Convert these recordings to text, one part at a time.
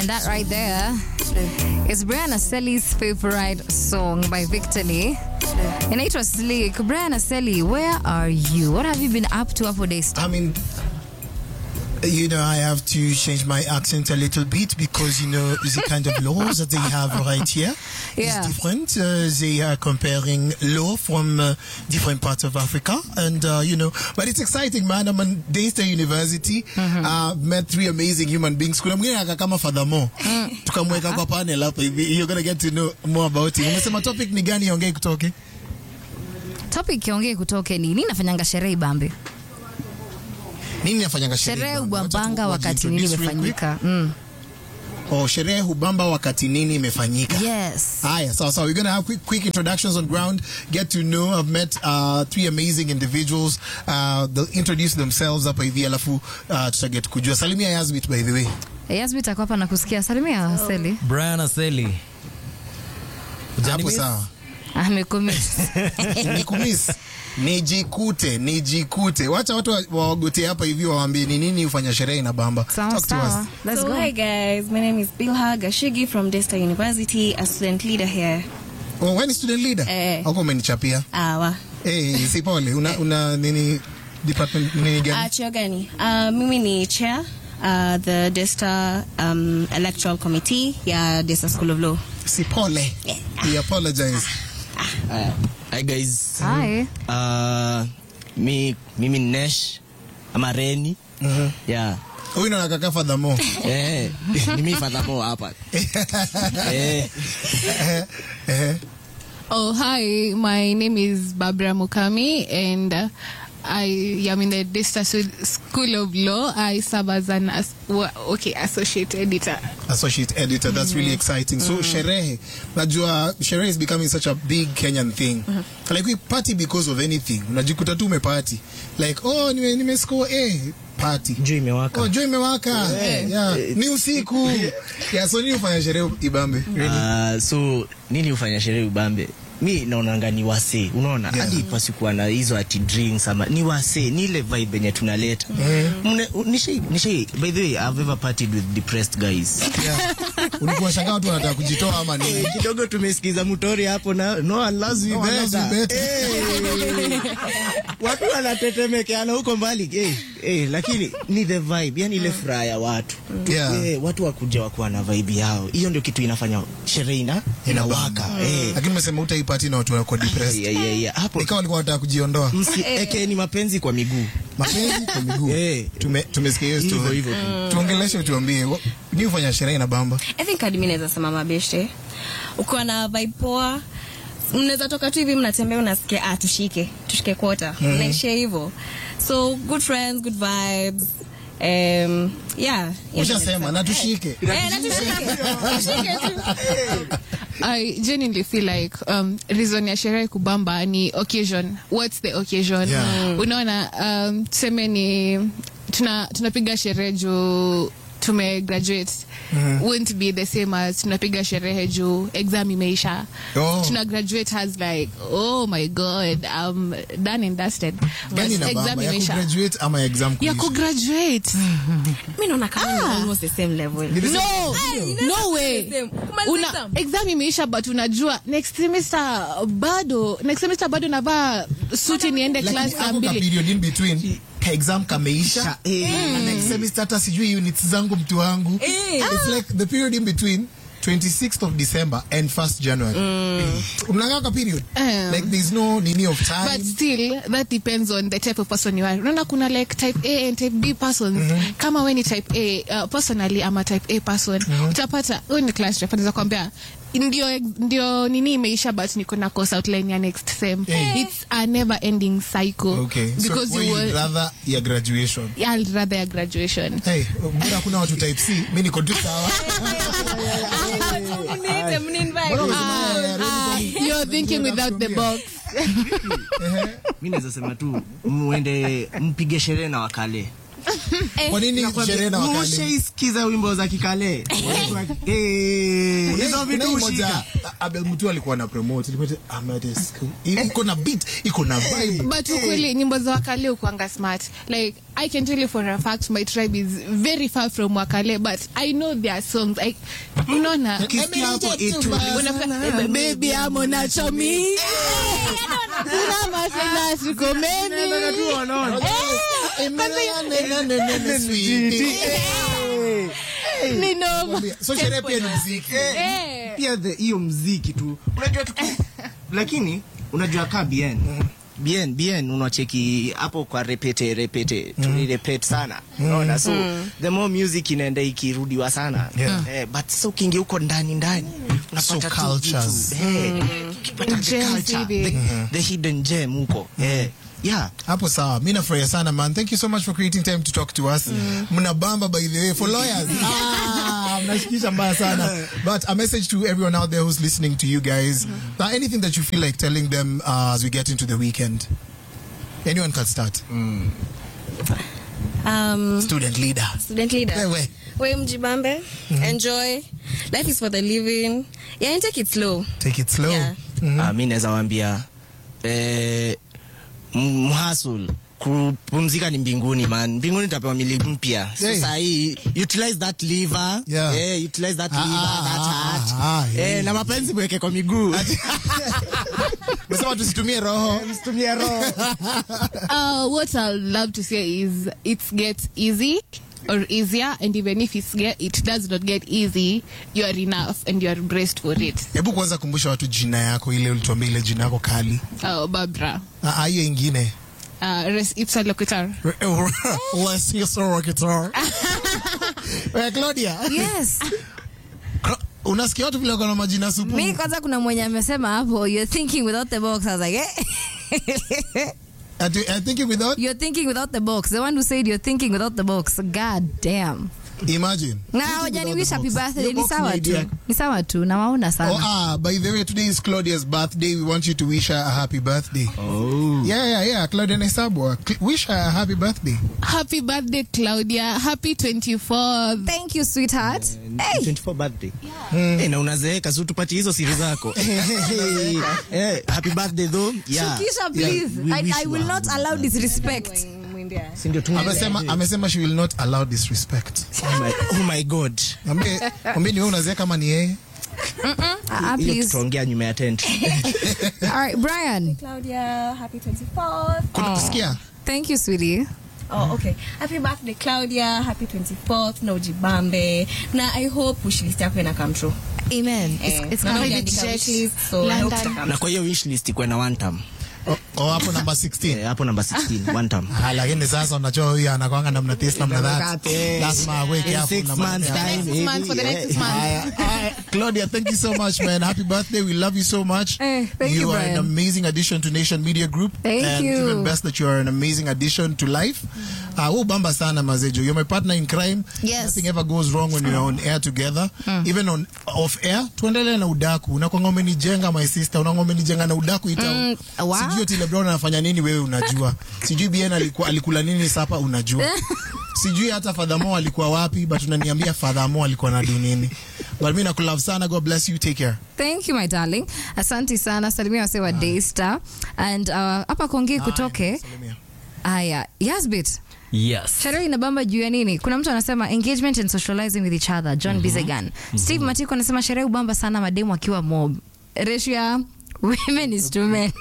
And that right there is Brianna Selly's favorite song by Victor Lee. Inaitwa Slick. Brianna Selly, where are you? What have you been up to for days? I mean, you know, I have to change my accent a little bit because, you know, the kind of laws that they have right here Yeah. is different. Uh, they are comparing law from uh, different parts of Africa. And, uh, you know, but it's exciting, man. I'm at Daystar University. Uh, met three amazing human beings. Kuna mwingine aka kama furthermore. Tukamweka kwa panel hapa hivi. You're going to get to know more about him. Umesema topic ni gani ongei kutoke? Topic kiongee kutoke ni nini nafanyanga sherehe Ibambe? Nini nafanyanga sherehe? Sherehe bwana? Wacha ubambanga tu- wakati nini wajiintroduce real quick. imefanyika? Mm. Oh, sherehe hubamba wakati nini imefanyika. Yes. Haya, sawa sawa. We're going to have quick, quick introductions on ground. Get to know. I've met uh, three amazing individuals. Uh, they'll introduce themselves hapa hivi alafu uh, tutaget kujua. Salimia Yasbit by the way. Yasbit ako hapa na kusikia. Salimia Seli. Brian Aseli. Hapo sawa. Amekumiss. Nikumiss. Nijikute, nijikute. Wacha watu wa- wawagote hapa hivi wawaambie ni nini hufanya sherehe inabamba. Sawa Talk to us. sawa. Let's so go. hi guys, my name is Bilha Gashigi from Daystar University, a student leader here. Oh, wewe ni student leader? Eh. Huko umenichapia. Awa. Eh, si pole. Una, una nini department nini Uh, gani? chuo gani? Uh, mimi ni chair uh, the Daystar um, electoral committee ya Daystar School of Law. Si pole. We apologize. Hi guys. Hi. Uh, mi mimi ni Nesh ama Reni. Yeah. Huyu ndo anakaa furthermore. Eh, ni mimi fadhamo hapa. Eh, Eh. Oh, hi. My name is Barbara Mukami, and uh, I am in the Daystar Su- School of Law. I serve as an as- wa- okay associate editor. associate editor. That's really exciting. So sherehe, najua sherehe is becoming such a big Kenyan thing. Like we party because of anything. Unajikuta tu umeparty. Like oh nime nime score A party. juu imewaka. Oh jua imewaka. Yeah. Ni usiku. Yeah, so nini ufanya sherehe Ibambe? Uh, so nini hufanya sherehe ubambe? Mi naonanga ni wase, unaona Yeah. hadi pasikuwa na hizo ati drinks ama ni wase, ni ile vibe yenye tunaleta. Mne- nishai nishai by the way I've ever partied with depressed guys. Yeah. Ulikuwa shangaa watu wanataka kujitoa ama nini? Eh, kidogo tumesikiza mutori hapo na no one loves you No one loves you better. better. Eh, watu wanatetemekeana huko mbali eh, eh, lakini ni the vibe yani ile furaha ya watu Yeah. eh, watu wakuja wakuwa na vibe yao hiyo ndio kitu inafanya sherehe ina inawaka eh. Lakini umesema utaipati na watu wako depressed. yeah, yeah, yeah. hapo Ikawa walikuwa wanataka kujiondoa. msiekeni mapenzi kwa miguu Mapenzi kwa miguu. Eh. Tume tumesikia hiyo hivyo story. hivyo tu. Tuongeleshe utuambie. wa- Ni ufanya sherehe na bamba. I think hadi mimi naweza sema mabeshte. Ukiwa na vibe poa, mnaweza toka tu hivi mnatembea unasikia ah tushike, tushike kwota. Mnaishia hivyo. So good friends, good vibes. Um, yeah. hiyo ndio Ushasema naweza na tushike. Eh, na tushike. Tushike tu. I genuinely feel like um, reason ya sherehe kubamba ni occasion. What's the occasion? Yeah. Unaona, um, tuseme ni tuna tunapiga sherehe juu tume graduate won't be the same as tunapiga sherehe juu exam imeisha Oh. tuna graduate has like oh my god I'm done and dusted but Gani na exam bamba? Ya imeisha kugraduate ama exam ya kuisha? kugraduate Mimi naona kama ni almost the same level. no no way Same. Kumaliza una exam. exam imeisha but unajua next semester bado next semester bado navaa suti niende Lakini class saa hapo ka mbili period in between ka exam kameisha Eh. na next semester hata sijui units zangu mtu wangu it's like the period in between 26th of December and 1st January mnakaa ka period Um. like there's no nini of but time still that depends on the type of person you are unaona kuna like type a and type b persons kama we ni type a uh, personally ama type a person utapata we ni class rep anaweza kwambia ndio ndio nini imeisha but niko na course outline ya next sem Eh. it's a never ending cycle okay because so you wewe will rather ya graduation I'd rather a graduation hey mbona kuna watu type C mimi niko tu sawa Mniite, mninvite. Mbona unasema ya- ya- Ah, you're thinking without the box mi naweza sema tu mwende mpige sherehe na wakale Kwa nini sherehe na wakali? ushaisikiza wimbo za kikale Eh, hizo vitu Kuna hii moja, ushika Abel Mutu alikuwa na promote ilikuwa ita- Amadeus. iko na beat iko na vibe but ukweli nyimbo za wakale ukuanga smart like i can tell you for a fact my tribe is very far from wakale but i know their songs I, unaona Ukisikia hapo itu- Unafika- baby amo nacho mi Una masela sikomeni ni noma so sherehe pia ni mziki Eh. pia the- hiyo mziki tu unajua tu lakini unajua kaa bien bien bien unacheki hapo kwa repete repete tulirepete sana unaona so the more music inaenda ikirudiwa sana Yeah. eh, but so ukiingia huko ndani ndani So unapata tu cultures. vitu, eh, ukipata the Gems culture, hivi. the, the hidden gem huko eh, yeah hapo sawa mi nafurahia sana man thank you so much for creating time to talk to us mnabamba by the way for lawyers ah, mnashikisha mbaya sana but a message to everyone out there who's listening to you guys uh, anything that you feel like telling them uh, as we get into the weekend anyone can start Um, student leader student leader. Wewe. We mjibambe. Enjoy. Life is for the living. Yeah, and take it slow. take it slow Yeah. Ah, mi naweza wambia eh, m- mhasul kupumzika ni mbinguni man mbinguni tapewa mili mpya Hey. sasa hii utilize that liver Yeah. eh, utilize that Ah, liver ah, that ah, heart ah, eh, yeah. na mapenzi mweke kwa miguu mesema tusitumie roho msitumie roho Uh, what I'd love to say is it gets easy or easier, and even if it's get, it does not get easy, you are enough and you are braced for it. hebu kwanza kumbusha watu jina yako ile ulituambia ile jina yako kali Uh, Barbara, Ah, ah, hiyo ingine uh, res- ipsa locutor. Let's hear some rock guitar. Eh, Claudia yes Cla- unasikia watu vile wako na majina supu mi kwanza kuna mwenye amesema hapo you're thinking without the box I was like eh? Ati- I think without you're thinking without the box the one who said you're thinking without the box god damn imagine na Thinking hawajani without wish the happy box. birthday Your ni box sawa ni tu idea. ni sawa tu nawaona Oh, sana ah, by the way, today is Claudia's birthday. We want you to wish her a happy birthday. oh. Yeah, yeah, yeah. Claudia Nesabwa. Cl- Wish her a happy birthday. Happy birthday, Claudia. Happy 24th. thank you sweetheart hey. 24 birthday eh, na unazeeka si tupati hizo siri zako eh, happy birthday though yeah. Shukisha please we I, wish I you will a not allow disrespect Si ndio tu- Amesema, amesema she will not allow disrespect. oh my, oh my god Mwambie mwambie ni wewe unazea kama ni yeye. Ah, ah, hiyo please tutaongea nyuma ya tent all right Brian Claudia, happy 24th. Kuna kusikia? thank you sweetie Oh, okay. Happy birthday, Claudia. Happy 24th. Na ujibambe. Na I hope wishlist yako ina come true. amen it's, Eh, it's na gonna be uliandika jet, wishlist, so I hope London. ita come na kwa hiyo wish list ikuwe na one term Oh, oh, hapo namba 16. eh, hapo namba 16 one term Ah, lakini sasa unajua huyu anakwanga namna this namna that. Eh, Lazima aweke in hapo six na months mambo yake. time, Next month for the eh, next month. Haya, haya. Claudia, thank you so much, man. Happy birthday. We love you so much. Eh, thank you, are an Brian. amazing addition to Nation Media Group. Thank and you. even best that you are an amazing addition to life. Uh, we'll bamba sana mazejo. You're my partner in crime. Yes. Nothing ever goes wrong when we're on air together. Even on off air. Tuendelee na udaku. Unakwanga umenijenga my sister. Unakwanga umenijenga na udaku ita. Mm, wow. Sijui Otile Brown anafanya nini wewe unajua. Sijui Bien alikuwa alikula nini sapa unajua. Sijui hata Fadhamo alikuwa wapi but unaniambia Fadhamo alikuwa na do nini. But mimi nakulove sana. God bless you. Take care. thank you my darling asante sana salimia wase wa daystar and uh, hapa kongei kutoke Salimia. haya yasbit Yes. sherehe inabamba juu ya nini kuna mtu anasema engagement and socializing with each other john bizegan steve matiko anasema sherehe ubamba sana mademu akiwa mob ratio ya women is to men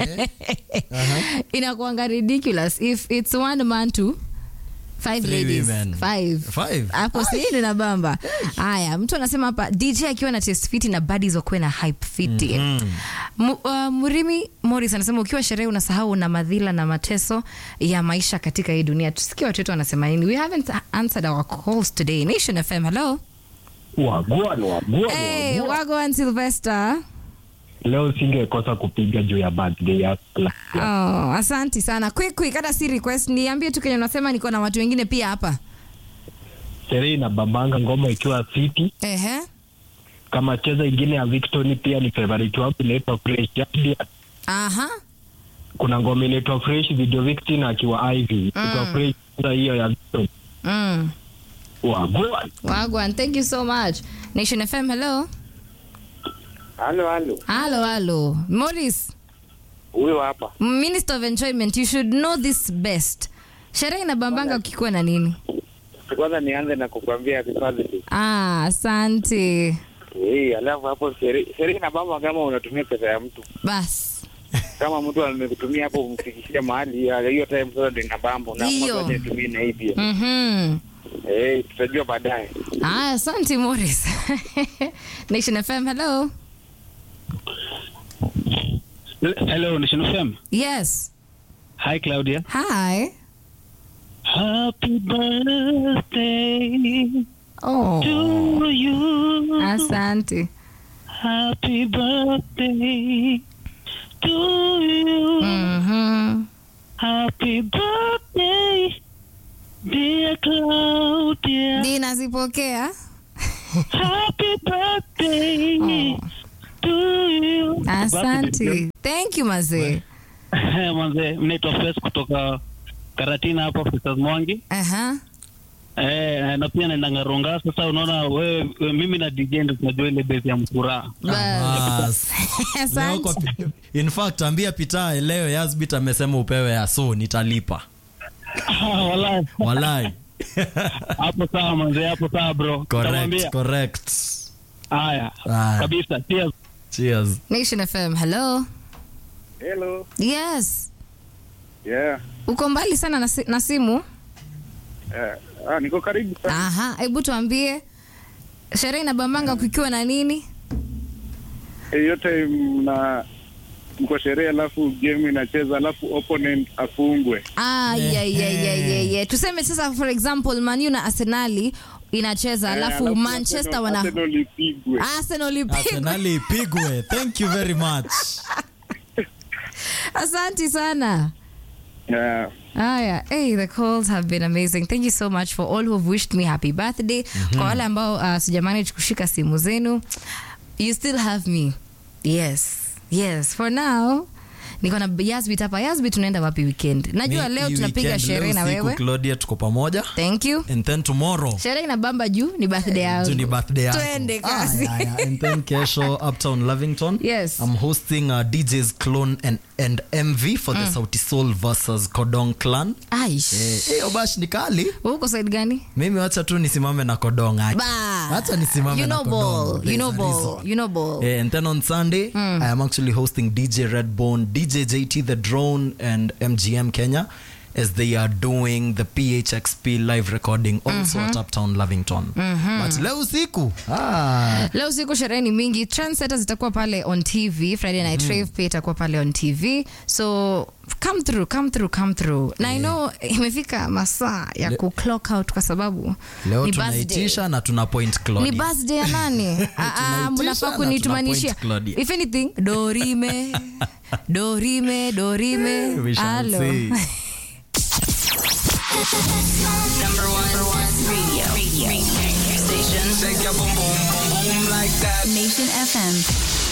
inakuanga ridiculous if it's one man to five Three ladies women. five Five. hapo sini na bamba haya mtu anasema hapa dj akiwa na test fiti na buddies wakuwe na hype fiti Mu- uh, murimi morris anasema ukiwa sherehe unasahau na madhila na mateso ya maisha katika hii dunia tusikie watu wetu wanasema nini we haven't answered our calls today nation fm hello wagwan wagwan hey, wagwan. wagwan sylvester leo singekosa kupiga juu ya birthday ya oh, asanti sana quick quick hata si request niambie tu kenye unasema niko na watu wengine pia hapa sherehe na bambanga ngoma ikiwa fiti ehe kama cheza ingine ya victoni pia ni favorite wangu inaitwa fresh Yaani, aha kuna ngoma inaitwa fresh video victin akiwa ivy mm. fresh Sasa hiyo ya Victor. Mm. Wagwan. Wagwan, thank you so much. Nation FM, hello. Halo, halo. Halo, halo. Morris, Huyo hapa. Minister of Enjoyment, you should know this best. Sherehe inabambanga ukikuwa na nini? Kwanza nianze na kukwambia happy birthday. Ah, asante. Eh, alafu hapo sherehe sherehe na baba kama unatumia pesa ya mtu. Bas. Kama mtu amekutumia hapo umfikishia mahali ya- hiyo time sasa ndio inabamba na Hiyo. mmoja nitumie na hii pia. Mhm. Eh, tutajua baadaye. Ah, asante Morris. Nation FM, hello. Hello, Nation FM. Yes. Hi, Claudia. Hi. Happy birthday Oh, to you. asante. Happy birthday to you. Mhm. Happy birthday, dear Claudia. Dina zipokea. Happy birthday Oh. to you. Asante. Thank you mazee. Manze, mnaitwa Fes kutoka Karatina hapa Festus Mwangi. Aha. Eh, na pia naenda Ngaronga. Sasa unaona wewe, we, mimi na DJ ndio tunajua ile base ya mkura. Bas. Bas. Leo Asante. kwa- in fact ambia pita leo Yasbit amesema upewe ya so nitalipa Ah, Wallahi. walai Hapo sawa manze, hapo sawa bro. correct Nitamwambia. correct Haya. Haya. Kabisa. Cheers. cheers Nation FM, hello. Hello. Yes. Yeah. Uko mbali sana na, si na simu? Eh, ah, niko karibu sana. Aha, hebu tuambie sherehe inabambanga kukiwa na nini? Hiyo time na mko sherehe alafu game inacheza alafu opponent afungwe. Ah, yeah, yeah, yeah, yeah, yeah. Tuseme sasa for example Man U na Arsenali inacheza Eh, alafu Manchester Arsenal- wana Arsenal ipigwe. Arsenal ipigwe. arsenali ipigwe thank you very much Asante sana. Yeah. Haya, hey, the calls have been amazing. Thank you so much for all who have wished me happy birthday. Kwa wale ambao uh, sijamanage kushika simu zenu, you still have me. Yes. Yes, for now niko na Yasbit hapa. Yasbit tunaenda wapi weekend? Najua Mi- leo hii tunapiga weekend, sherehe leo na usiku, wewe. Claudia tuko pamoja Thank you. and then tomorrow Sherehe inabamba juu ni birthday yangu. tu ni birthday yako. Twende kazi. Aya, aya. and then kesho uptown Lavington Yes. I'm hosting uh, DJ's Clone and, and MV for the Sauti Soul versus Kodong Clan Aish. eh, eh, obash ni kali Wewe uko side gani? mimi wacha tu nisimame na Kodong aje. Ba. Wacha nisimame You na know Kodong. ball. You There's know a ball. reason. You know ball. Eh, and then on Sunday, I am actually hosting DJ Redbone, DJ JT the Drone, and MGM Kenya as they are doing the PHXP live recording also at Uptown Lavington. But leo usiku ah, leo siku sherehe ni mingi trendsetters itakuwa pale on tv friday night rave pia itakuwa pale on tv so come through come through come through na i know imefika masaa ya ku clock out kwa sababu leo ni birthday. tunaitisha na tuna point ni Claudia. birthday ya nani Ah, ah, Tunaitisha mnafaa na kunitumanishia tuna point Claudia. if anything dorime dorime dorime We shall Alo. see. Number one, radio, radio, radio station. Shake your boom boom boom boom like that. Nation FM.